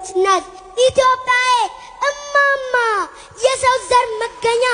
የብዙዎች እናት ኢትዮጵያዬ እማማ የሰው ዘር መገኛ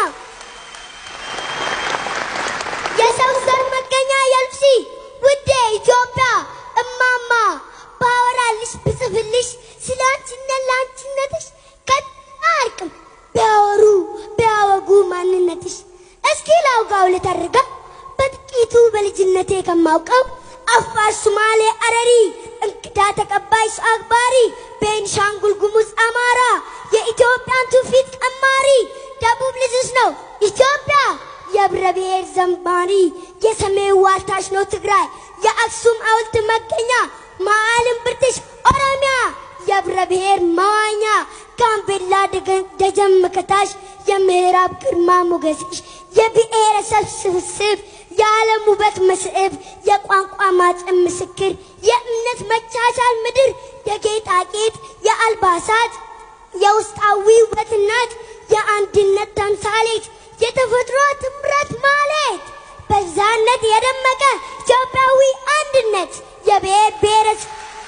የሰው ዘር መገኛ የልብሲ ውዴ ኢትዮጵያ እማማ ባወራልሽ ብጽፍልሽ ስለ አንቺነት ለአንቺነትሽ ከአርቅም ቢያወሩ ቢያወጉ ማንነትሽ እስኪ ላውጋው ልተርጋ በጥቂቱ በልጅነቴ ከማውቀው አፋር፣ ሱማሌ፣ አረሪ እንግዳ ተቀባይ ሰው አክባሪ ቤንሻንጉል ጉሙዝ፣ አማራ የኢትዮጵያን ትውፊት ቀማሪ ደቡብ ልጅሽ ነው ኢትዮጵያ የብረ ብሔር ዘማሪ የሰሜን ዋልታሽ ነው ትግራይ የአክሱም ሐውልት መገኛ መዓልም ብርትሽ ኦሮሚያ የብረ ብሔር መዋኛ ጋምቤላ ደጀን መከታሽ የምዕራብ ግርማ ሞገስሽ የብሔረሰብ ስብስብ የዓለም ውበት መስህብ የቋንቋ ማፀን ምስክር የእምነት መቻቻል ምድር የጌጣጌጥ የአልባሳት የውስጣዊ ውበት እናት የአንድነት ተምሳሌት የተፈጥሮ ትምረት ማለት በዛነት የደመቀ ኢትዮጵያዊ አንድነት የብሔር ብሔረሰብ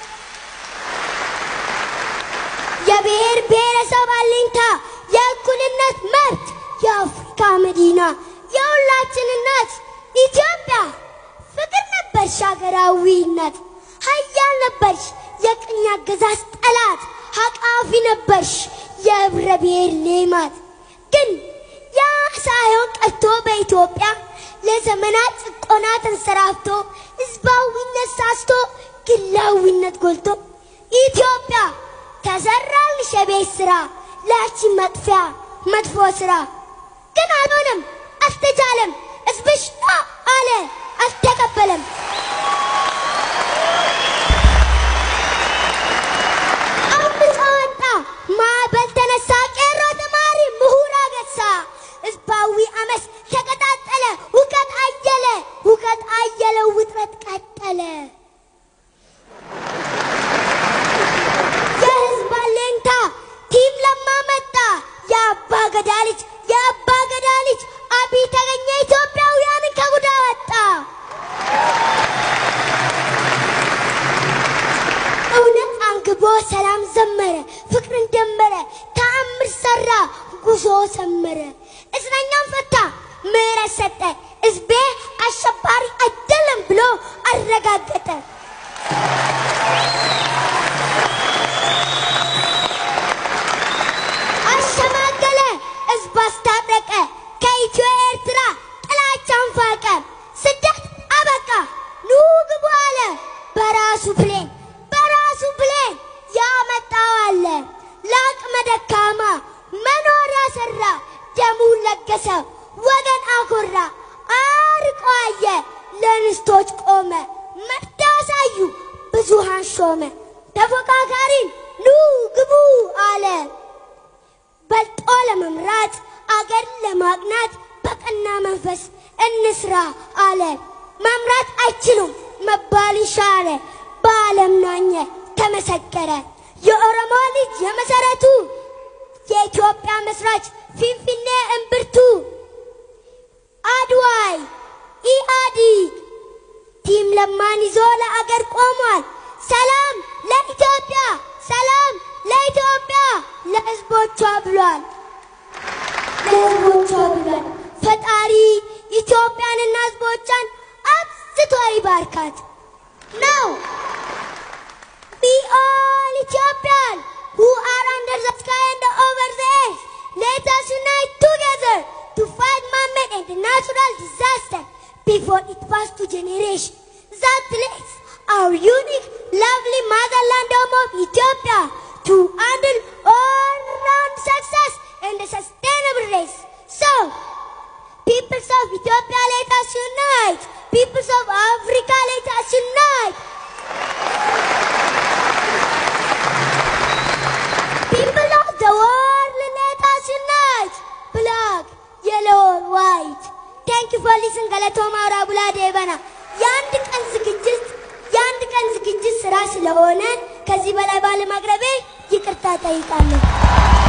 የብሔር ብሔረሰብ አለኝታ የእኩልነት መብት የአፍሪካ መዲና የሁላችን እናት ኢትዮጵያ ፍቅር ነበርሽ ሀገራዊነት ሀያል ነበርሽ የቅኝ አገዛዝ ጠላት ሀቃፊ ነበርሽ የህብረ ብሔር ሌማት ግን ያ ሳይሆን ቀርቶ በኢትዮጵያ ለዘመናት ጭቆና ተንሰራፍቶ ህዝባዊነት ሳስቶ ግላዊነት ጎልቶ ኢትዮጵያ ተሰራልሽ የቤት ስራ ላቺ መጥፊያ መጥፎ ስራ ግን አልሆነም፣ አልተቻለም። ህዝብሽ ነው አለ፣ አልተቀበለም። አምጾ ወጣ፣ ማዕበል ተነሳ፣ ቄሮ ተማሪ ምሁር አገሳ። ህዝባዊ አመፅ ተቀጣጠለ፣ ሁከት አየለ፣ ሁከት አየለ፣ ውጥረት ቀጠለ። የህዝብ አለኝታ ቲም ለማ መጣ፣ የአባ ገዳ ልጅ የአባ ገዳ ልጅ አብይ ተገኘ፣ ኢትዮጵያውያንን ከጉዳ ወጣ። እውነት አንግቦ ሰላም ዘመረ፣ ፍቅርን ደመረ፣ ተአምር ሰራ፣ ጉዞ ሰመረ። እስረኛን ፈታ፣ ምህረት ሰጠ፣ ህዝቤ አሸባሪ አይደለም ብሎ አረጋገጠ። አሸማገለ፣ ህዝብ አስታረቀ፣ ከኢትዮ ኤርትራ ጥላቻን ፋቀ። ስደት አበቃ፣ ኑ ግቡ አለ በራሱ ፕሌን በራሱ ፕሌን ያመጣው አለ ለአቅመ ደካማ መኖሪያ ሰራ፣ ደሙን ለገሰ፣ ወገን አኮራ፣ አርቆ አየ፣ ለንስቶች ቆመ፣ መርዳ አሳዩ፣ ብዙሃን ሾመ። ተፎካካሪን ኑ ግቡ አለ በልጦ ለመምራት አገር ለማቅናት በቀና መንፈስ እንስራ አለ። መምራት አይችሉም መባል ሻረ፣ በዓለም ናኘ ተመሰከረ። የኦሮሞ ልጅ የመሰረቱ የኢትዮጵያ መስራች ፊንፊኔ እምብርቱ አድዋይ ኢህአዲግ ቲም ለማን ይዞ ለአገር ቆሟል። ሰላም ለኢትዮጵያ፣ ሰላም ለኢትዮጵያ ለህዝቦቿ ብሏል። ለህዝቦቿ ብሏል። ፈጣሪ ኢትዮጵያንና ህዝቦቿን አብዝቶ ይባርካት ነው። We all Ethiopian who are under the sky and over the earth, let us unite together to fight man-made and natural disaster before it passes to generation that leads our unique, lovely motherland home of Ethiopia to handle all-round success and a sustainable race. So, peoples of Ethiopia, let us unite. Peoples of Africa, let us unite. People of the world, let us unite. Black, yellow, white. Thank you for listening. ገለቶማ ራቡላ ዴበና የአንድ ቀን ዝግጅት የአንድ ቀን ዝግጅት ስራ ስለሆነ ከዚህ በላይ ባለማቅረቤ ይቅርታ ጠይቃለሁ።